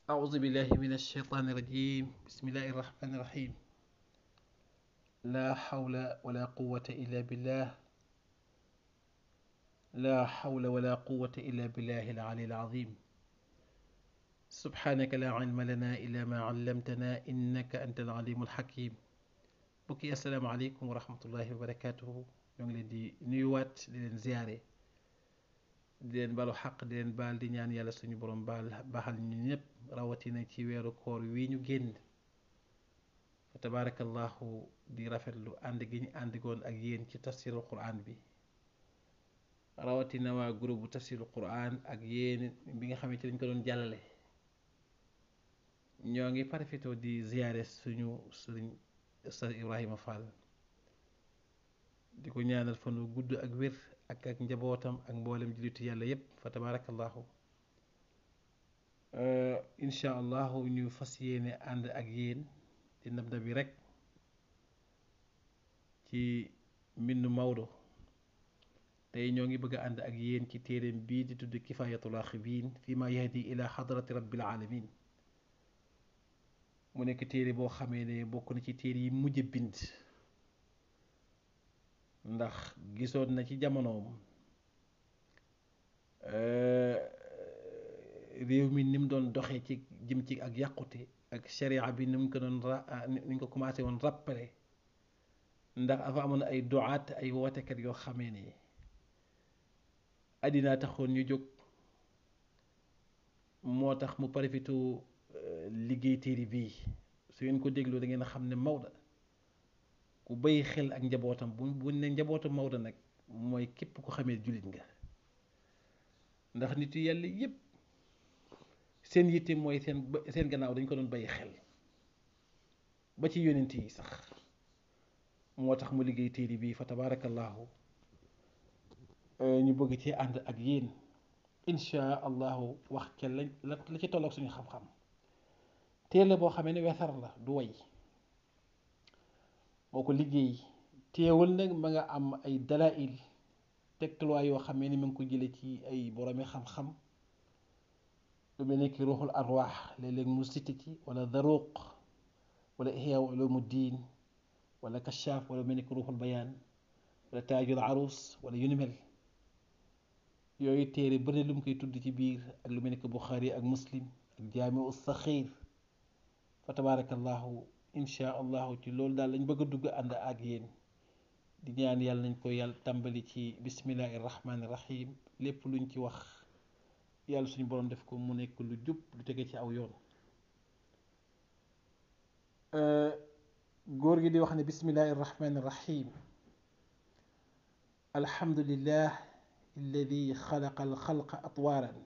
أعوذ بالله من الشيطان الرجيم بسم الله الرحمن الرحيم لا حول ولا قوة إلا بالله لا حول ولا قوة إلا بالله العلي العظيم سبحانك لا علم لنا إلا ما علمتنا إنك أنت العليم الحكيم bokki asalaamaaleykum wa rahmatullahi wa barakatuhu ñoo ngi leen di nuyuwaat di leen ziyaare di leen balu xaq di leen baal di ñaan yàlla suñu borom baal baaxal ñu ñëpp rawatina ci weeru koor wi ñu génn fa tabaarakallahu di rafetlu ànd gi ñu àndigoon ak yéen ci tafsirul quran bi rawatina waa groupe bu tafsirul quran ak yéen bi nga xamante dañ ko doon jàllale ñoo ngi parafito di ziyaare suñu sëriñ Ustaz Ibrahima Fall di ko ñaanal fan wu gudd ak wér ak ak njabootam ak mboolem jullitu yàlla yépp fa tabaarakallahu incha allahu ñu fas yéene ànd ak yéen di nab na bi rek ci mbindu Maodo tey ñoo ngi bëgg a ànd ak yéen ci téereem bii di tudd kifayatul raxibiin fi ma yahdi ila xadrati rabbil alamin mu nekk téere boo xamee ne bokk na ci téere yi mujj bind ndax gisoon na ci jamonoom réew mi ni mu doon doxee ci jëm ci ak yàqute ak sharia bi ni mu ko doon ra ni ñu ko commencé woon rappelé ndax afa amoon ay duwaat ay wootekat yoo xamee ne àddina taxoon ñu jóg moo tax mu profité liggéey téere bii su ngeen ko dégloo da ngeen a xam ne Maodo ku bàyyi xel ak njabootam bu bu ne njabootu Maodo nag mooy képp ko xamee jullit nga ndax nit yàlla yépp seen yitte mooy seen seen gannaaw dañ ko doon bàyyi xel ba ci yonent yi sax moo tax mu liggéey téere bii fa tabaarakallaahu ñu bëgg ci ànd ak yéen insha allahu wax ca la la ci tolloog suñu xam-xam téere boo xamee ne wesar la du way boo ko liggéey teewul nag ma nga am ay dalail tegtaluwaay yoo xamee ni ma ngi ko jële ci ay boromi xam-xam lu mel ni ki ruuxul arwaax léeg-léeg mu cité ci wala daruq wala ihya ulumu diin wala kashaaf wala mel ni ki ruuxul bayaan wala taajul arus wala yu ni mel yooyu téere bëri lu mu koy tudd ci biir ak lu mel ni ki buxaari ak muslim ak jaamiu saxiir fa tabaarakallahu insha allahu ci loolu daal lañ bëgg a dugg ànd ak yéen di ñaan yàlla nañ ko yàlla tàmbali ci bismillahi rahmaani rahim lépp luñ ci wax yàlla suñu boroom def ko mu nekk lu jub lu tege ci aw yoon góor gi di wax ne bismillahi rahmaani rahim alhamdulillah alladi xalaqa alxalqa atwaaran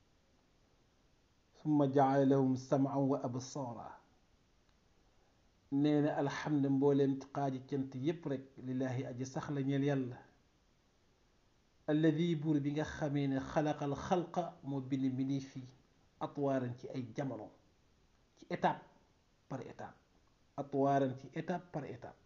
summa jaala lahum saman wa absaara nee na alhamdu mbooleem xaaji cant yépp rek lillaahi aji sax la ñeel yàlla alladi buur bi nga xamee ne xalaqal xalqa moo bind mbindee fii atwaaran ci ay jamono ci étape par étape atwaaran ci étape par étape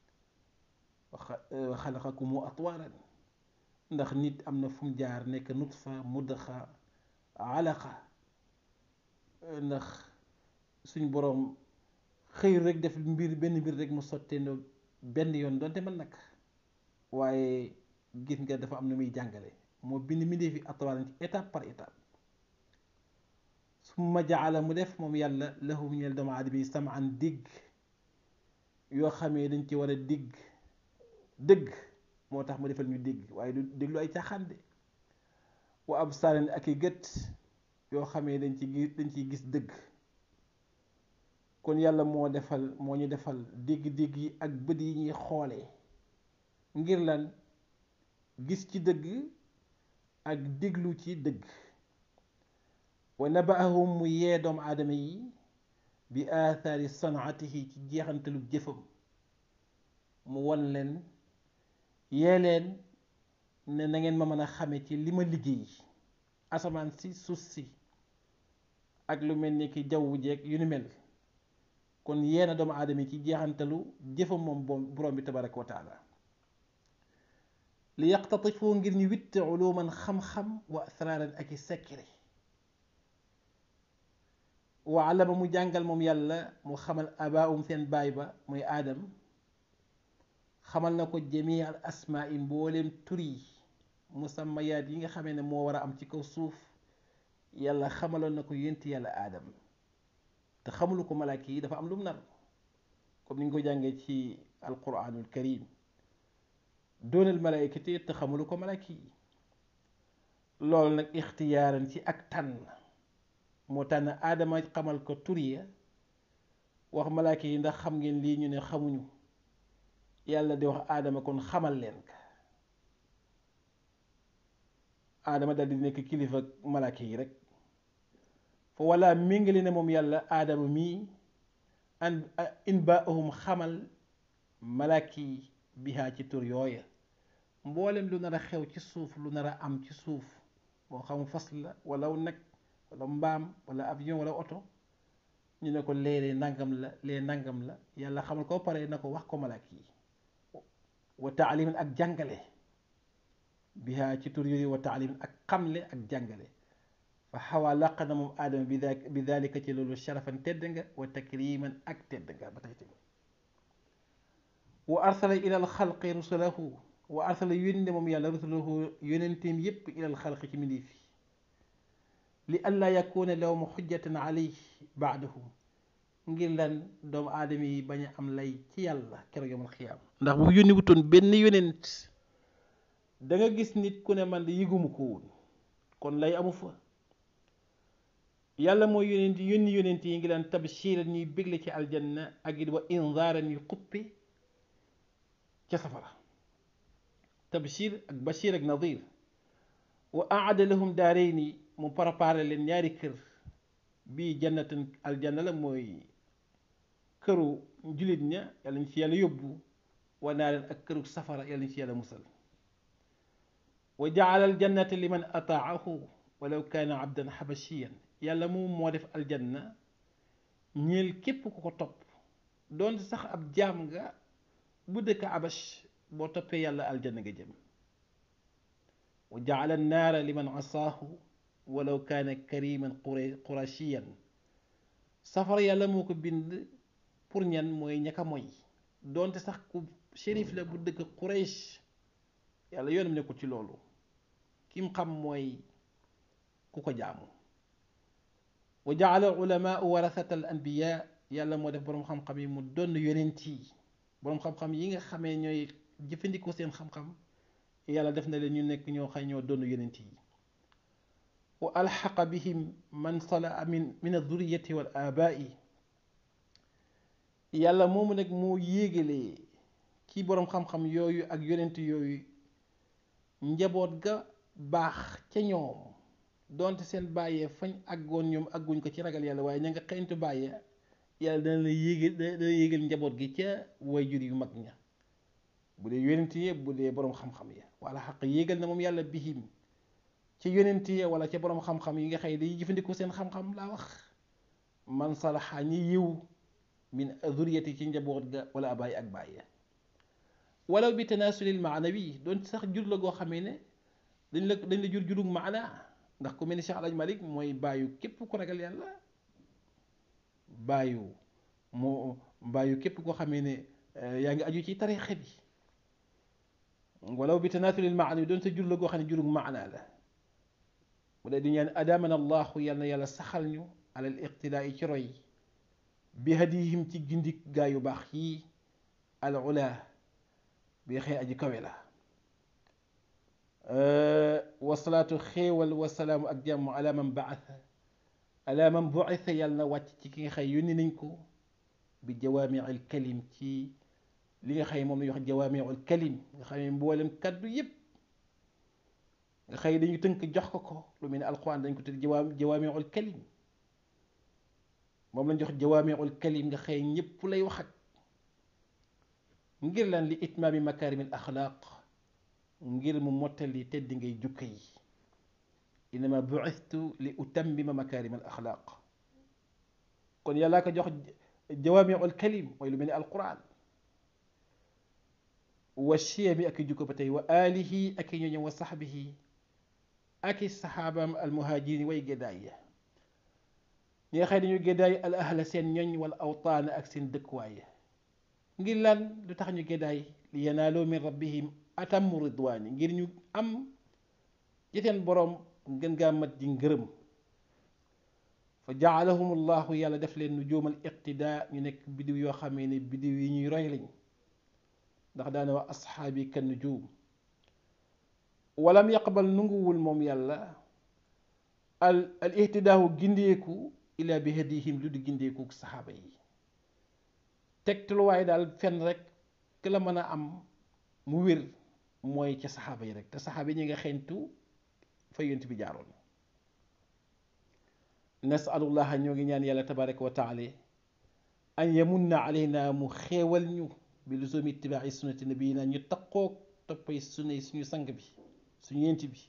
wa xalaqakumu atwaaran ndax nit am na fu mu jaar nekk nutfa mudxa alaqa ndax suñ boroom xëy rek def mbir benn mbir rek mu sottee no benn yoon doonte man nag waaye gis nga dafa am na muy jàngale moo bind mbindee fi atwaaran ci étape par étape summa jaala mu def moom yàlla lahum ñeel doomu aadama yi samaan digg yoo xamee dañ ci war a digg dëgg moo tax mu defal ñu dégg waaye du déglu ay caaxaan de wa absaaran ak i gët yoo xamee dañ ci gis dañ ciy gis dëgg kon yàlla moo defal moo ñu defal dégg-dégg yi ak bët yi ñuy xoolee ngir lan gis ci dëgg ak déglu ci dëgg wa nabaahum mu yee doomu aadama yi bi aathaari sanaatihi ci jeexantalu jëfam mu won leen yee leen ne na ngeen ma mën a xame ci li ma liggéey asamaan si suuf si ak lu mel ni ki jawwu jeeg yu ni mel kon yeena doomu aadama yi ci jeexantalu jëfam moom borom bi tabaraka wa taala li yaqtatifu ngir ñu witte uluman xam-xam wa asraaran ak i sekkire wa allama mu jàngal moom yàlla mu xamal abaahum seen baay ba muy aadam xamal na ko jamii al asmaa yi mbooleem tur yi musammayaat yi nga xamee ne moo war a am ci kaw suuf yàlla xamaloon na ko yént yàlla aadam te xamulu ko malaaka yi dafa am lu mu nar comme ni ñu ko jàngee ci alquranul karim doonal malaayikati te xamulu ko malaaka yi loolu nag ixtiyaaran ci ak tànn moo tànn aadama xamal ko tur ya wax malaaka yi ndax xam ngeen lii ñu ne xamuñu yàlla di wax aadama kon xamal leen ka aadama dal di nekk kilifa malaaka yi rek fa walla méngale ne moom yàlla aadama mii an in baahum xamal malaaka yi bihaa ci tur yooya mboolem lu nar a xew ci suuf lu nar a am ci suuf moo xam fas la wala nag wala mbaam wala avion wala oto ñu ne ko léeg-léeg nangam la lee nangam la yàlla xamal ko pare na ko wax ko malaaka yi wa taalimin ak jàngale bihaa ci tur yooyu wa taalimin ak xamle ak jàngale fa xawaa làq na moom aadama bi daa bi daalika ci loolu sharafan tedd nga wa takriman ak tedd nga ba tey tamit wa arsala ila al xalqi rusulahu wa arsala yónne moom yàlla rusulahu yónenteem yépp ila al xalqi ci mbindéef yi li allaa yakuna lahum xujjatan alayhi baadahu ngir lan doomu aadama yi bañ a am lay ci yàlla keroog yomal xiyaam ndax bu yónni wutoon benn yónent da nga gis nit ku ne man de yëguma ko woon kon lay amu fa yàlla mooy yónent yónni yónent yi ngi laan tabshiran ñuy bégle ci aljanna ak it wa inzaaran ñuy xuppe ca safara tabshir ak bashir ak nadir wa aada lahum daarayni mu préparé leen ñaari kër bii jannatan aljanna la mooy këru jullit ña yàlla ñu ci yàlla yóbbu wa naaren ak këru safara yàlla ñu ci yàlla musal wa jaala aljannata liman ataahu walaw kaana abdan xabashiyan yàlla moom moo def aljanna ñeel képp ku ko topp doonte sax ab jaam nga bu dëkk abash boo toppee yàlla aljanna nga jëm wa jaala annaara liman asaahu walaw kaana kariman qurashiyan safara yàlla moo ko bind pour ñan mooy ñaka moy doonte sax ku shérif la bu dëkk Quraysh yàlla yoonam nekkul ci loolu kim xam mooy ku ko jaamu wa jaala ulamaa warasata al anbiya yàlla moo def boroom xam-xam yi mu donn yonent yi boroom xam-xam yi nga xamee ñooy jëfandikoo seen xam-xam yàlla def na leen ñu nekk ñoo xay ñoo donn yonent yi wa alxaqa bihim man sala min min aduriyati wal abaai yàlla moomu nag moo yéegalee ci boroom xam-xam yooyu ak yonent yooyu njaboot ga baax ca ñoom donte seen bàyyee fañ àggoon ñoom àgguñ ko ci ragal yàlla waaye ña nga xeyntu bàyyee yàlla dana la yéegal dana yéegal njaboot gi ca wayjur yu mag ña bu dee yonent yi bu dee boroom xam-xam ya wala xaq yéegal na moom yàlla bihim ci yonent yi wala ca boroom xam-xam yi nga xëy day jëfandikoo seen xam-xam laa wax man salaxa ñi yiw min zuriyati ci njaboot ga wala abaay ak bàyyi walaw bi tanaasulil maanawi doon sax jur la goo xamee ne dañ la dañ la jur jurug maana ndax ku mel ni Cheikh Alaj Malik mooy bàyyu képp ku ragal yàlla bàyyu moo bàyyu képp koo xamee ne yaa ngi aju ci tariixa bi walaw bi tanaasulil maanawi doon sa jur la goo xam ne jurug maana la mu dee di ñaan adamana allahu yàlla na yàlla saxal ñu alal iqtidaa yi ci roy bi hadihim ci gindik gaa yu baax yi al ula bi xëy aji kawe la wasalaatu xéewal wasalaamu ak jàmm ala man baasa ala man buisa yàlla na wàcc ci ki nga xëy yónni nañ ko bi jawaamiil kalim ci li nga xëy moom la ñuy wax jawaamiul kalim nga xam ne mboolem kaddu yépp nga xëy dañu tënk jox ko ko lu mel ne alquran dañ ko tudd jawaa jawaamiul kalim moom lañ jox jawaamiul kalim nga xëy ñépp lay wax ak ngir lan li itmaami makaarimil axlaaq ngir mu mottali tedd ngay jukka yi innama buistu li utammima makaarimal axlaaq kon yàllaa ko jox jawaamiul kalim mooy lu mel ne alquran wa chiyami ak i jukko ba tey wa alihi ak i ñooñam wa saxbihi ak i saxaabaam almuhajirin way géddaay ya ñi nga xëy dañu géddaay al ahla seen ñoñ wala awtaan ak seen dëkkuwaay ngir lan lu tax ñu géddaay li yanaaloo min rabbihim atammu ridwaani ngir ñu am ci seen boroom gën gaa mat di ngërëm fa jaalahum allahu yàlla def leen nu jóomal iqtidaa ñu nekk bidiw yoo xamee ne bidiw yi ñuy roy lañ ndax daana wax asxaabi kan nujuum walam yaqbal nunguwul moom yàlla al al ihtidaahu gindeeku ila bi hadihim lu di gindeeku saxaaba yi tegtaluwaay daal fenn rek ki la mën a am mu wér mooy ca saxaaba yi rek te saxaaba yi ñi nga xeeñtu fa yonent bi jaaroon nasalullaha ñoo ngi ñaan yàlla tabaraka wa taala an yamunna alayna mu xeewal ñu bi luzumi ittibaai sunnati nabiyina ñu taqoog toppay sunna suñu sang bi suñu yent bi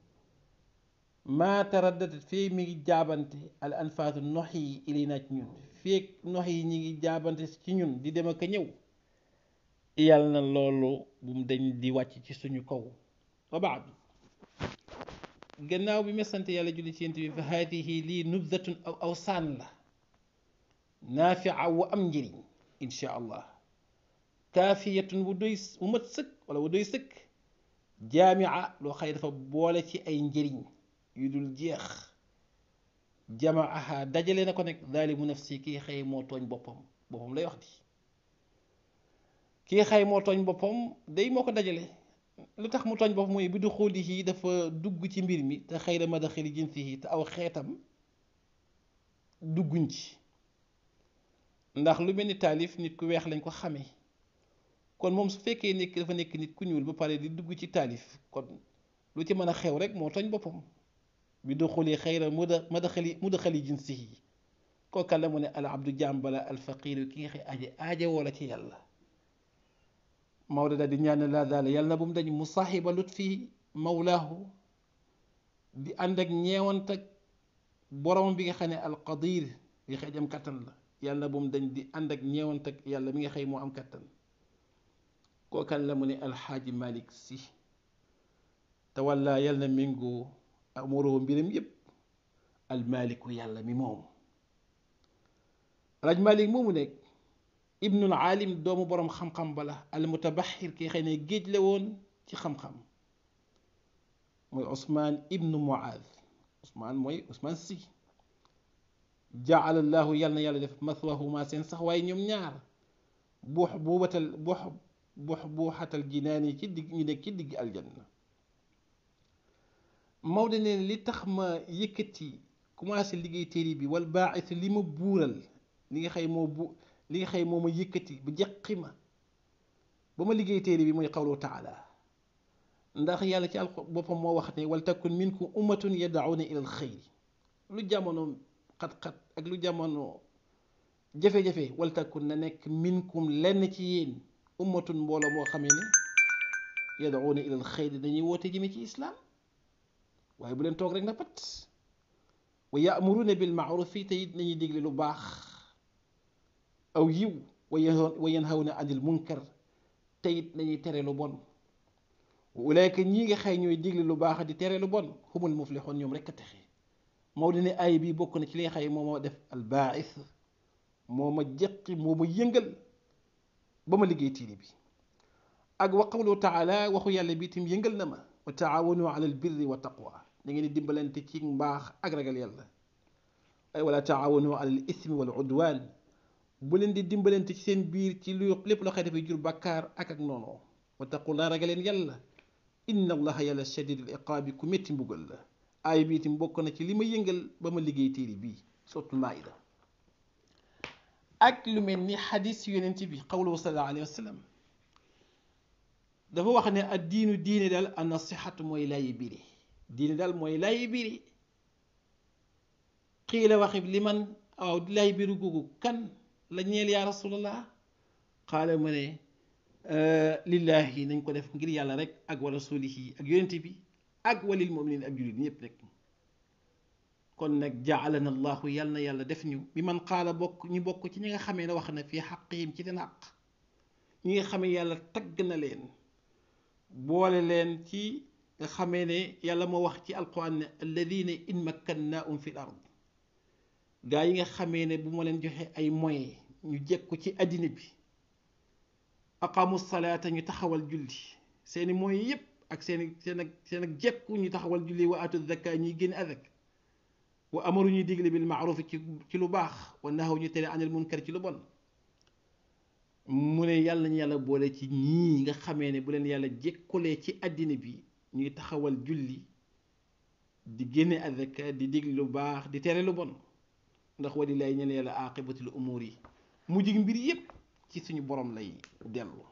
maa taraddadat fii mi ngi jaabante al anfaatu nox yi ilayna ci ñun feeg nox yi ñi ngi jaabante ci ñun di dem ak a ñëw yàlla na loolu bu mu dañ di wàcc ci suñu kaw wa baadu gannaaw bi ma sant yàlla julli ci yent bi fa haadihi lii nubdatun aw aw saan la naafia wu am njëriñ insha allah kaafiyatun wu doy wu mat sëkk wala wu doy sëkk jaamia loo xëy dafa boole ci ay njëriñ yu dul jeex jamaaha dajale na ko nekk zaalimu nafsi kii xëy moo tooñ boppam boppam lay wax di kii xëy moo tooñ boppam day moo ko dajale lu tax mu tooñ boppam mooy bi du xooli yi dafa dugg ci mbir mi te xëy na ma daxali jinsi yi te aw xeetam dugguñ ci ndax lu mel ni taalif nit ku weex lañ ko xamee kon moom su fekkee nekk dafa nekk nit ku ñuul ba pare di dugg ci taalif kon lu ci mën a xew rek moo tooñ boppam bi du xuli xayra mu da ma daxali mu daxali jinsihi kooka la mu ne al abdu jàmbala al faqiru ki nga xëy aje aaje woo la ci yàlla Maodo daal di ñaan laa daal yàlla na bu mu dañ mu saaxiba lut fi mawlaahu di ànd ak ñeewant ak borom bi nga xam ne al qadir bi xëy am kattan la yàlla na bu mu dañ di ànd ak ñeewant ak yàlla mi nga xëy moo am kattan kookan la mu ne alxaaji malik si te walla yàlla na méngoo amoroo mbiram yépp almaliku yàlla mi moom alxaaji malik moomu nekk ibnul aalim doomu boroom xam-xam bala almutabaxir ki xëy ne géej la woon ci xam-xam mooy Ousmane ibnu Muaaz Ousmane mooy Ousmane si jaalallahu yàlla na yàlla def mathwahuma seen sax waaye ñoom ñaar buux buubatal buux buux buuxatal jinaan yi ci digg ñu nekk ci digg aljanna Maodo ne li tax ma yëkkati commencé liggéey téere bi wal baaxis li ma buural li nga xëy moo bu li nga xëy moo ma yëkkati ba jeqi ma ba ma liggéey téere bi mooy qawlu taala ndax yàlla ci alxuraan boppam moo wax ne wal takun minkum ummatun yad'una ila alxayri lu jamono xat-xat ak lu jamono jafe-jafe wal takun na nekk minkum lenn ci yéen ummatun mbooloo moo xamee ne yad'una ila alxayri dañuy woote jëme ci islaam waaye bu leen toog rek na pat wa ya'muruna bil ma'rufi te it nañuy digle lu baax aw yiw wa yanhawna anil munkar te it nañuy tere lu bon ulaayka ñii nga xëy ñooy digle lu baax di tere lu bon humul muflixoon ñoom rek a texe Maodo ne ay bi bokk na ci li nga xëy moo ma def albaaxis moo ma jeqi moo ma yëngal ba ma liggéey tiiri bi ak wa qawlu taala waxu yàlla bi itam yëngal na ma wa taawanu ala al birri wa taqwa da ngeen di dimbalante ci mbaax ak ragal yàlla ay wala taawanu ala al ismi wal udwan bu leen di dimbalante ci seen biir ci lu lépp loo xëy dafay jur bàkkaar ak ak noonu wa taqullah ragaleen yàlla inna allaha yàlla shadidul iqaabi ku métti mbugal la aay bi itam bokk na ci li ma yëngal ba ma liggéey téere bii suratul maida ak lu mel ni xadis yonent bi qawluhu sallallahu alayhi wa sallam dafa wax ne ad diinu diine daal an nasihatu mooy laayi biri diine daal mooy laayi biri xiila waxi li man waaw di laayi biri googu kan la ñeel yaa rasulallah xaala ma ne lillahi nañ ko def ngir yàlla rek ak wa rasulihi ak yonente bi ak walil muminin ak jullit ñëpp rek kon nag jaalana allahu yal na yàlla def ñu bi man xaala bokk ñu bokk ci ñi nga xamee ne wax na fii xaqihim ci seen xaq ñi nga xamee yàlla tagg na leen boole leen ci nga xamee ne yàlla moo wax ci alquran ne alladina in makkannaahum fi l ard gaa yi nga xamee ne bu ma leen joxe ay moyens ñu jekku ci àddina bi aqamu salaata ñu taxawal julli seeni moyens yépp ak seeni seen ak seen ak jekku ñu taxawal julli wa atu zakka ñuy génn azak wa amaru ñuy digle bil maaruf ci ci lu baax wa nahaw ñu tere anil munkar ci lu bon mu ne yàlla ñu yàlla boole ci ñii nga xamee ne bu leen yàlla jekkulee ci àddina bi ñuy taxawal julli di génne azaka di digle lu baax di tere lu bon ndax walilaay ñene yàlla aqibatul umur yi mujj mbir yépp ci suñu borom lay dellu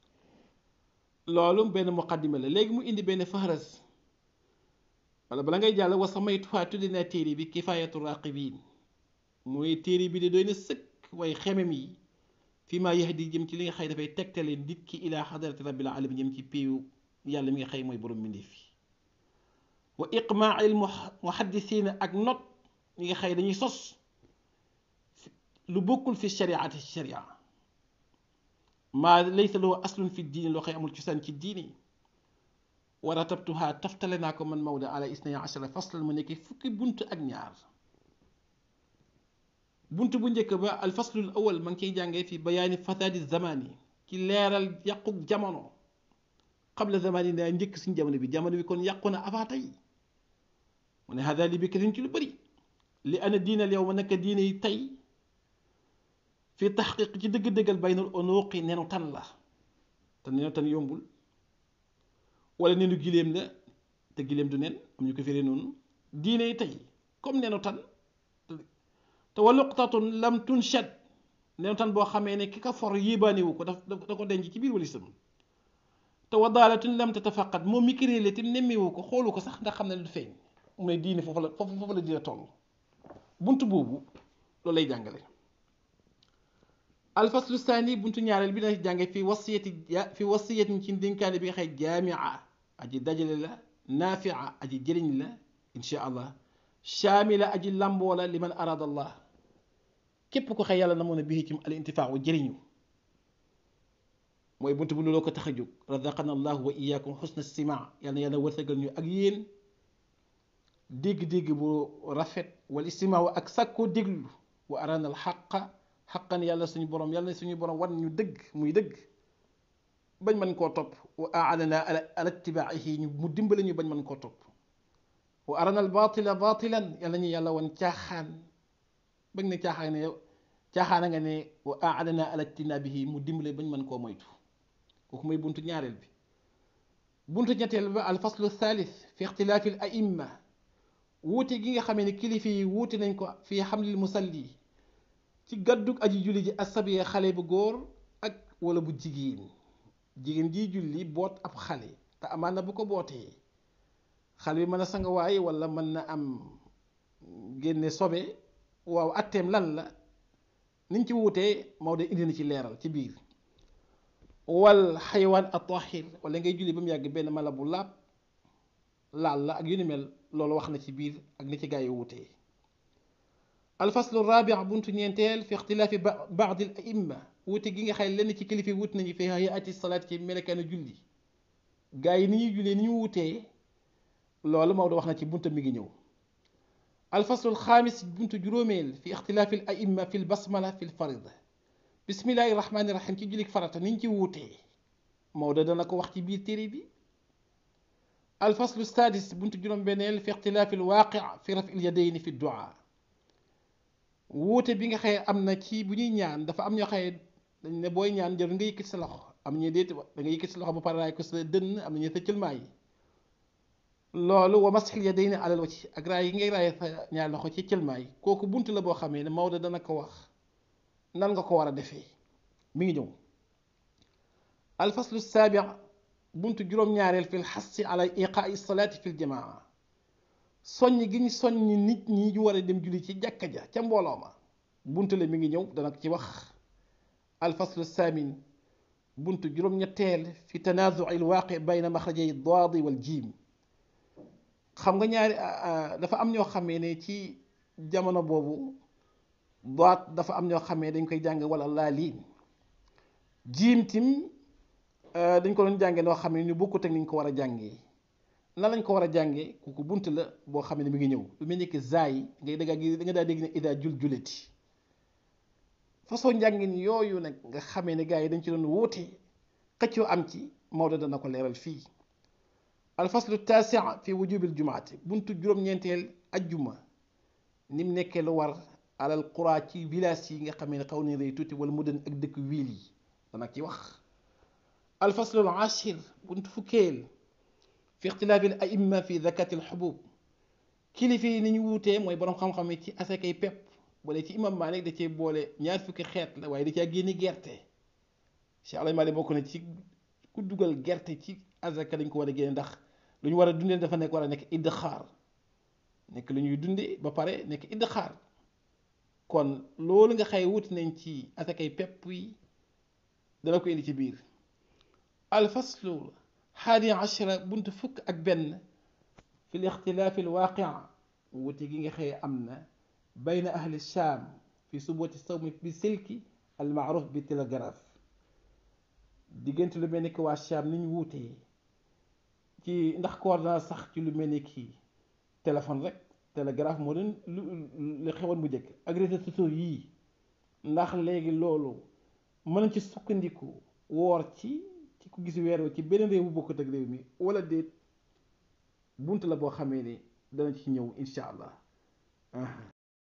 loolu benn muqaddima la léegi mu indi benn fahras wala bala ngay jàll wa samaytuha tudde naa téere bi kifayatu raqibin mooy téere bi de doy na sëkk way xemem yi fi ma yahdi jëm ci li nga xëy dafay tegtale nit ki ila xadarati rabbil alamin jëm ci péewu yàlla mi nga xëy mooy borom mbindeef fi wa iqmaa il muhaddisina ak not ñi nga xëy dañuy sos lu bokkul fi shariati sharia maa laysa lahu aslun fi diini loo xëy amul cosaan ci diini wa ratabtuha taftale naa ko man Maodo ala isnaya achara faslan mu nekk fukki bunt ak ñaar bunt bu njëkk ba al faslul awal ma ngi ciy jàngee fi bayaani fasaadi zamani ci leeral yàquk jamono qabla zamani daa njëkk suñ jamono bi jamono bi kon yàqu na avant tey mu ne hada li bi kasin ci lu bëri li ana diina al yow ma naka diine yi tey fi taxqiq ci dëgg-dëggal baynal unuqi nenu tan la te nenu tan yombul wala nenu giléem la te giléem du nen am ñu ko firee noonu diine yi tey comme nenu tan te wa luqtatun lam tunshad nenu tan boo xamee ne ki ka for yéebaanewu ko daf da ko denc ci biir walisam te wa daalatun lam tatafaqat moom mi ki réele tim nemmewu ko xoolu ko sax ndax xam ne du feeñ mu ne diine foofu la foofu foofu la dina toll bunt boobu loolu lay jàngale alfaslu saani buntu ñaareel bi dana jànge fi wasiyati fi wasiyatin ci ndénkaane bi nga xëy jaamia aji dajale la naafia aji jëriñ la insha allah shaamila aji lamboo la liman arada allah képp ko xëy yàlla na mën a bii ci al intifaawu jëriñu mooy buntu bu looloo ko tax a jóg razaqana allahu wa iyaakum xusna sima yàlla na yàlla wërsëgal ñu ak yéen dégg-dégg bu rafet wal istimaaw ak sàkkoo déglu wa arana al xaqa xaqan yàlla suñu borom yàlla suñu borom wan ñu dëgg muy dëgg bañ mën koo topp wa aanana ala itibaahi ñu mu dimbale ñu bañ mën koo topp wa arana al batila batilan yàlla ñu yàlla wan caaxaan bañ ne caaxaan ne caaxaana nga ne wa aanana ala tinabihi mu dimbale bañ mën koo moytu kooku mooy buntu ñaareel bi buntu ñetteel ba al faslu thalith fi ixtilaafi al aimma wuute gi nga xamee ne kilifa yi wuute nañ ko fi xamlil musalli ci gàddug aji julli ji asabiya xale bu góor ak wala bu jigéen jigéen ji julli boot ab xale te amaan na bu ko bootee xale bi mën a sangawaay wala mën na am génne sobe waaw atteem lan la niñ ci wuutee Maodo indi na ci leeral ci biir wal xayawaan at-tahir wala ngay julli ba mu yàgg benn mala bu laab laal la ak yu ni mel loolu wax na ci biir ak ni ci gaa yi wuutee alfaslu rabia buntu ñeenteel fi ixtilaafi baadi al aimma wuute gi nga xay lenn ci kilifa wut nañu fi hayaati salaat ci melekaanu julli gaa yi ni ñuy jullee ni ñu wuutee loolu Maodo wax na ci bunta mi ngi ñëw alfaslu alxaamis buntu juróomeel fi ixtilaafi al aimma fi lbasmala fi lfarida bismillahi rahmaani rahim ci jullik farata ni ñu ci wuutee Maodo dana ko wax ci biir téere bi alfaslu sadis buntu juróom-benneel fi ixtilaafi alwaaqi fi rafi alyadayni fi duaa wuute bi nga xëye am na ci bu ñuy ñaan dafa am ñoo xëye dañ ne booy ñaan jarul nga yëkkati sa loxo am ñu déet da nga yëkkati sa loxo ba pare raay ko sa dënn am na ñu sa cëlmaa yi loolu wa masxil yadayni alal wajhi ak raay yi ngay raay sa ñaar loxo ci cëlmaa yi kooku bunt la boo xamee ne Maodo dana ko wax nan nga ko war a defee mi ngi ñëw alfaslu saabi buntu juróom-ñaareel fi lxassi ala iqaai salaati fi ljamaa soññ gi ñu soññ nit ñi ñu war a dem julli ci jàkka ja ca mbooloo ma buntu la mi ngi ñëw dana ci wax alfaslu saamin buntu juróom-ñetteel fi tanaazuci alwaaqi bayna maxrajay daadi wal jiim xam nga ñaari dafa am ñoo xamee ne ci jamono boobu daat dafa am ñoo xamee dañ koy jàng wala laaliin jiim tim dañ ko doon jàngee noo xam ne ñu bokkut ak ni ñu ko war a jàngee nan lañ ko war a jàngee kooku bunt la boo xam ne mi ngi ñëw lu mel ni que zaay ngay dégg da nga daa dégg ne ida jul juleti façon njàngin yooyu nag nga xamee ne gars yi dañ ci doon wuute xëccoo am ci Maodo dana ko leeral fii alfaslu taasi fi wujubil jumaati buntu juróom-ñeenteel ajjuma ni mu nekkee lu war alal qura ci village yi nga xamee ne xaw nañ rëy tuuti wala mu den ak dëkk wiil yi dana ci wax alfaslu al ashir buntu fukkeel fi ixtilaafi al aimma fi zakati al xubub kilifa yi ni ñu wuutee mooy borom xam-xam yi ci asakay pepp wala ci imam Malik da cee boole ñaar fukki xeet la waaye da caa génne gerte Cheikh Alay Malik bokk na ci ku dugal gerte ci asaka lañ ko war a génne ndax lu ñu war a dundee dafa nekk war a nekk idxaar nekk lu ñuy dundee ba pare nekk idxaar kon loolu nga xëy wuti nañ ci asakay pepp yi dana ko indi ci biir alfaslu xaadi achara buntu fukk ak benn fi l ixtilaafi al waaqia wuute gi nga xëy am na bayna ahli shaam fi subooti sawmi bi silki al maaruf bi télégraphe diggante lu mel ni ki waa shaam ni ñu wuutee ci ndax koor dana sax ci lu mel ni ki téléphone rek télégraphe moo doon lu lu xewoon bu njëkk ak réseaux sociaux yii ndax léegi loolu mën nañ ci sukkandiku woor ci ci ku gis weer ci beneen réew bu bokkut ak réew mi wala déet bunt la boo xamee ni dana ci ñëw incha allah